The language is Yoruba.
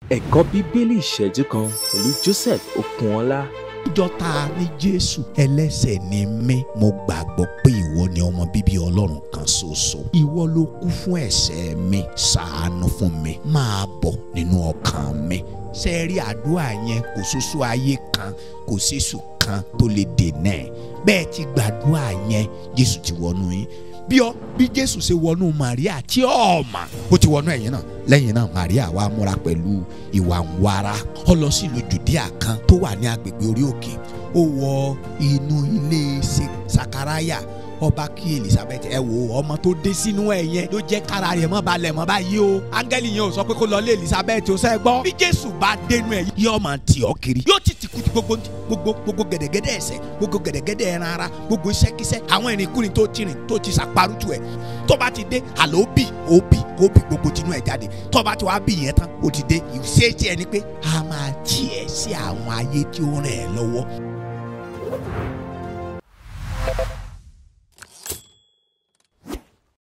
ẹ̀kọ́ bíbélì ìṣẹ́jú kan pẹ̀lú Joseph Okunọlá. jọta ní jésù ẹlẹ́ṣẹ̀ ni mí mo gbàgbọ́ pé ìwọ ni ọmọ bíbí ọlọ́run kan ṣoṣo ìwọ ló kú fún ẹ̀ṣẹ̀ mi ṣàánú fún mi máa bọ̀ nínú ọkàn mi ṣe rí àdúrà yẹn kò ṣoṣo ayé kan kò ṣèṣù kan tó lè dènà ẹ̀ bẹ́ẹ̀ ti gbàdúrà yẹn jésù ti wọnú yín bí ọ bí jésù ṣe wọnú maria tí ọ mà bó ti wọnú ẹ̀yìn náà lẹ́yìn náà maria wá múra pẹ̀lú ìwà ń wara ó lọ sí ìlú judea kan tó wà ní agbègbè orí òkè ó wọ inú ilé sakaraya ọba kí elizabeth ẹ wo ọmọ tó dé sínú ẹ yẹn ló jẹ́ kára rẹ̀ mọ́ balẹ̀ mọ́ báyìí o áńgẹ́lì yẹn ò sọ pé kó lọ lé elizabeth ó sẹ́ gbọ́ bí jésù bá dénú ẹ yóò máa tì ọ́ kiri yóò ti tì kùtì gbogbo gbogbo gbogbo gẹ̀dẹ̀gẹ̀dẹ̀ ẹ̀ṣẹ̀ gbogbo gẹ̀dẹ̀gẹ̀dẹ̀ ẹran ara gbogbo iṣẹ́kíṣẹ́ àwọn ìrìnkúrin tó ti rìn tó ti sàparùtù ẹ̀ tó bá ti dé àlọ́ bì ó bì kó bì gbogbo tinú ẹ̀ jáde tó bá ti wá bì yẹn tán ó ti dé ìṣeéṣe ẹni pé a máa tiẹ̀ sí àwọn ayé tí ó rìn ẹ́ lọ́wọ́